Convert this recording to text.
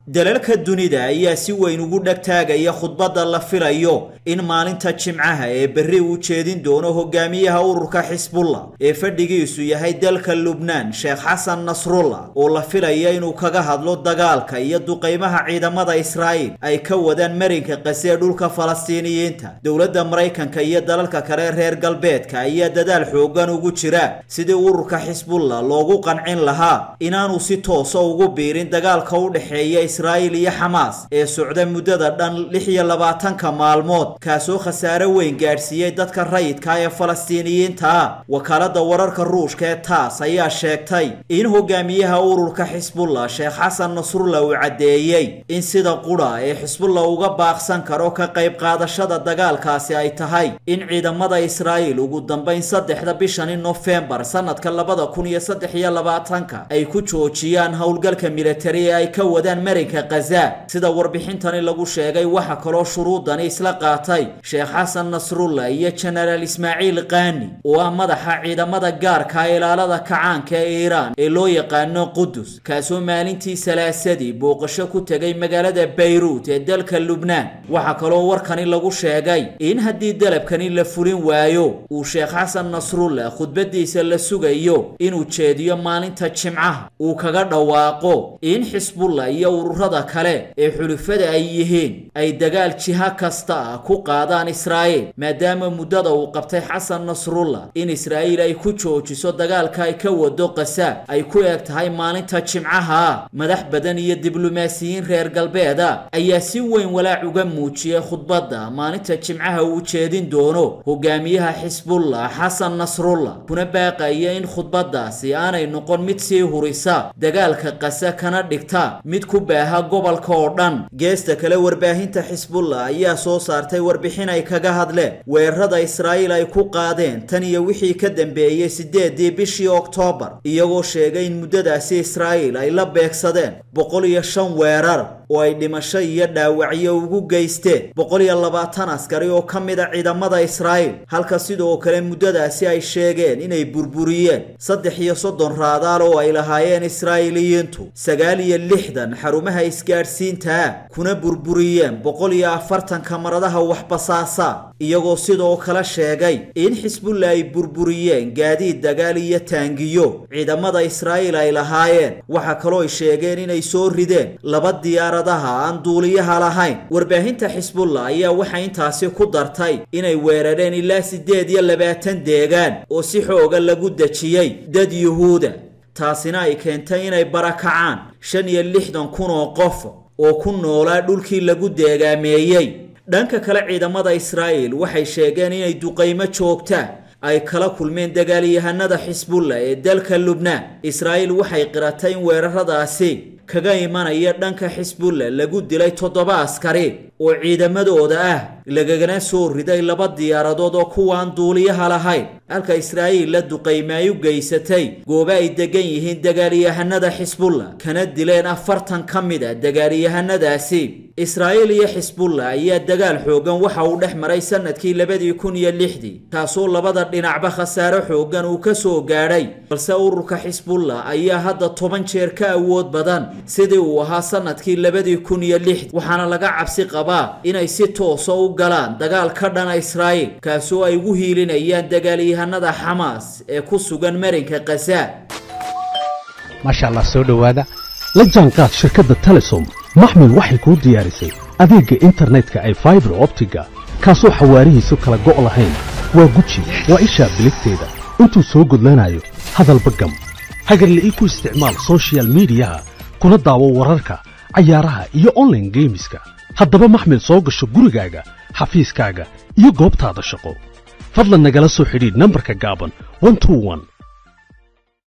dalalka dunida ayaa si weyn ugu dhegtaagaya khudbadda la filayo in maalinta jimcaha ee berri uu jeedin doono hogaamiyaha ururka xisbullah ee fadhigiisu yahay dalka lubnaan sheekh xasan nasrullah oo la filaya inuu kaga hadlo dagaalka iyo duqaymaha ciidamada israa'iil ay ka wadaan marinka qasee dhulka falastiiniyiinta dowladda maraykanka iyo dalalka kale reer galbeedka ayaa dadaal xoogan ugu jira sidii ururka xisbullah loogu qancin lahaa inaanu si toosa ugu biirin dagaalka u dhexeeya israa'iil iyo xamaas ee socda muddada dhan lix iyo labaatanka maalmood kaasoo khasaare weyn gaadhsiiyey dadka rayidka ee falastiiniyiinta ah wakaaladda wararka ruushka ee taas ayaa sheegtay in hogaamiyaha ururka xisbullah sheekh xasan nasrullah uu caddeeyey in sida qudha ee xisbullah uga baaqsan karo ka qayb qaadashada dagaalkaasi ay tahay in ciidamada israa'iil ugu dambayn saddexda bishani nofembar sanadka labada kun iyo saddex iyo labaatanka ay ku joojiyaan howlgalka militari ee ay ka wadaan marinka khaza sida warbixintani lagu sheegay waxa kaloo shuruudani isla qaatay sheekh xasan nasrullah iyo jenaraal ismaaciil kaani oo ah madaxa ciidamada gaarka ilaalada kacaanka ee iiraan ee loo yaqaano qudus kaasoo maalintii salaasadii booqasho ku tegay magaalada bayruut ee dalka lubnaan waxaa kaloo warkani lagu sheegay in haddii dalabkani la fulin waayo uu sheekh xasan nasrullah khudbadiisa la sugayo inuu jeediyo maalinta jimcaha uu kaga dhawaaqo in xisbullah iyo ururada kale ee xulufada ay yihiin ay dagaal jiha kasta ah ku qaadaan israa'iil maadaama muddada uu qabtay xasan nasrullah in israa'iil ay ku joojiso dagaalka ay ka wado qasa ay ku eg tahay maalinta jimcaha madax badan iyo diblomaasiyiin reer galbeeda ayaa si weyn walaac uga muujiyey khudbadda maalinta jimcaha uu jeedin doono hogaamiyaha xisbullah xasan nasrullah kuna baaqaya in khudbaddaasi aanay noqon mid sii hurisa dagaalka qasa kana dhigta mid ku baaha gobolka oo dhan geesta kale warbaahinta xisbullah ayaa soo saartay warbixin ay kaga hadleen weerarada israa'iil ay ku qaadeen tan iyo wixii ka dambeeyey siddeedii bishii oktoobar iyagoo sheegay in muddadaasi israa'iil ay la beegsadeen boqol iyo shan weerar oo ay dhimasho iyo dhaawacyo ugu geysteen boqol iyo labaatan askari oo ka mid a ciidamada israa'iil halka sidoo kale muddadaasi ay sheegeen inay burburiyeen saddex iyo soddon raadaal oo ay lahaayeen israa'iiliyiintu sagaal iyo lixdan xarumaha isgaadhsiinta ah kuna burburiyeen boqol iyo afartan kamaradaha waxbasaasa iyagoo sidoo kale sheegay in xisbullah ay burburiyeen gaadiid dagaal iyo taangiyo ciidamada israa'iil ay lahaayeen waxaa kaloo ay sheegeen inay soo rideen laba diyaaradaha aan duuliyaha lahayn warbaahinta xisbullah ayaa waxay intaasi ku dartay inay weerareen ilaa siddeed iyo labaatan deegaan oo si xooga lagu dejiyey dad yuhuuda taasina ay keentay inay barakacaan shan iyo lixdan kun oo qof oo ku noolaa dhulkii lagu deegaameeyey dhanka kale ciidamada israa'iil waxay sheegeen inay duqaymo joogta ay kala kulmeen dagaalyahanada xisbullah ee dalka lubnaan israa'iil waxay qiratay in weeraradaasi kaga imanaya dhanka xisbullah lagu dilay toddoba askari oo ciidamadooda ah lagagana soo riday laba diyaaradood oo kuwaan duuliyaha lahayn halka israa'iil la duqayme ay u geysatay goobo ay degan yihiin dagaalyahanada xisbullah kana dileen afartan ka mid a dagaalyahanadaasi israa'iil iyo xisbullah ayaa dagaal xoogan waxa uu dhex maray sanadkii labadii kun iyo lixdii kaasoo labada dhinacba khasaare xoogan uu ka soo gaadhay balse ururka xisbullah ayaa hadda toban jeer ka awood badan sidii uu ahaa sanadkii labadii kun iyo lixdii waxaana laga cabsi qabaa inay si toosa u galaan dagaal ka dhana israa'iil kaasoo ay ugu hiilinayaan dagaalyahanada xamaas ee ku sugan marinka khaza maasha allah soo dhowaada la jaanqaad shirkadda telesom maxmil waxay kuu diyaarisay adeegga internetka ay faibar optiga kaasoo xawaarihiisu kala go' lahayn waa guji waa ishaa biligteeda intuu soo gudlanayo hadalba gam hagarla'ii ku isticmaal sochial midiyaha kuna daawo wararka cayaaraha iyo onlaine geemiska haddaba maxmil soo gasho gurigaaga xafiiskaaga iyo goobtaada shaqo fadlan nagala soo xidhiidh nambarka gaaban